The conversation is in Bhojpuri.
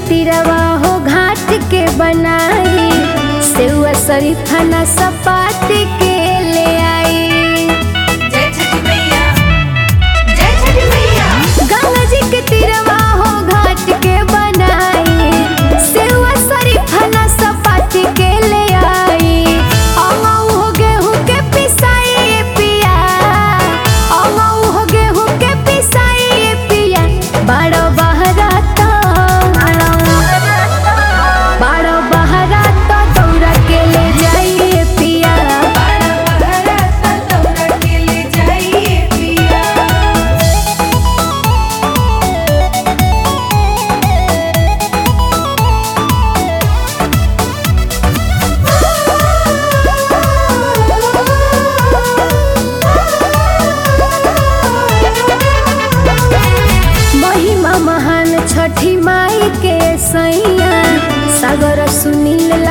तिरवा हो घाट के बनाई सेवा शरीफा न सपाती के ले आई जय छठी मैया जय छठी मैया गंगा जी के तिरवा हो घाट के बनाई सेवा शरीफा न सपाती के ले आई अमाऊ हो गेहूं के पिसाई पिया अमाऊ हो गेहूं के पिसाई पिया बड़ो बहराता बड़ो बहराता दौड़ा के ले जाइए पिया बड़ा बहराता दौड़ा के ले जाइए पिया महिमा महान छठी माई के सैया सागर सुनील